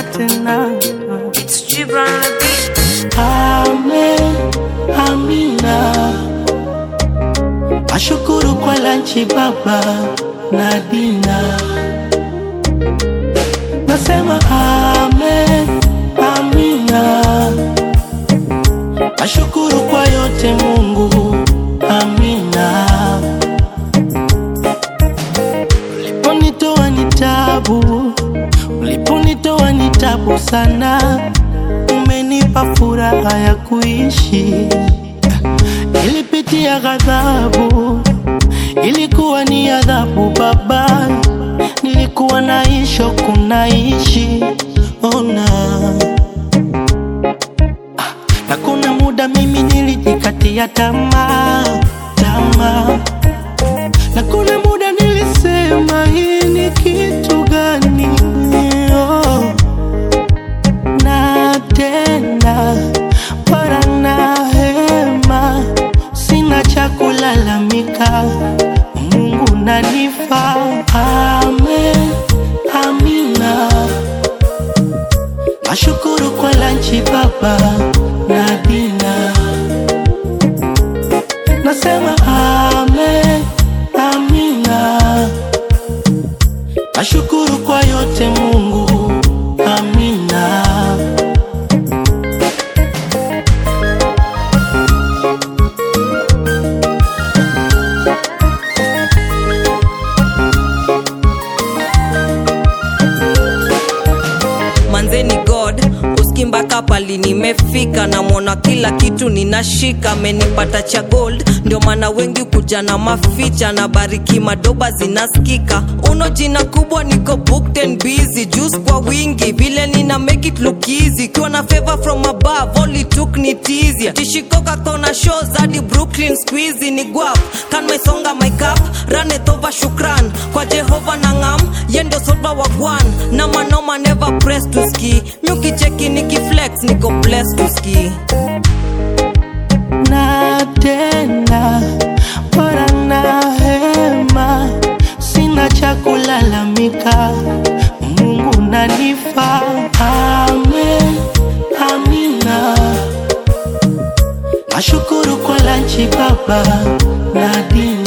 tena tena. It's Gibran on the beat. Amen, amina. Ashukuru kwa lanchi baba na dina. Nasema amen, amina. Ashukuru kwa yote Mungu, amina. Uliponitoa ni tabu, uliponitoa ni tabu sana, umenipa furaha ya kuishi. Nilipitia ghadhabu, ilikuwa ni adhabu Baba, nilikuwa naisho kunaishi ona na kuna muda mimi nilijikatia tamaa tamaa, na kuna muda nilisema hii ni kitu gani? Oh. Na tena para na hema, sina cha kulalamika, Mungu nanifa. Amen, amina. Nashukuru kwa lanchi baba na dina, nasema amen, amina. Nashukuru kwa yote Mungu, amina. manzeni god uski mpaka pali nimefika namwona kila kitu ninashika amenipata cha gold ndio maana wengi kuja na maficha na bariki madoba zinaskika uno jina kubwa niko booked and busy juice kwa wingi vile nina make it look easy kiwa na favor from above all it took ni tizia tishikoka kona shows hadi brooklyn squeezy ni guap kan mesonga my cup ranet over shukran kwa jehova na ngam yendo soba wa gwan na manoma never press to ski myukicheki nikiflex niko blessed to ski na tena bora na hema, sina cha kulalamika, Mungu nanifa. Amen, amina. Nashukuru kwa lanchi baba na dina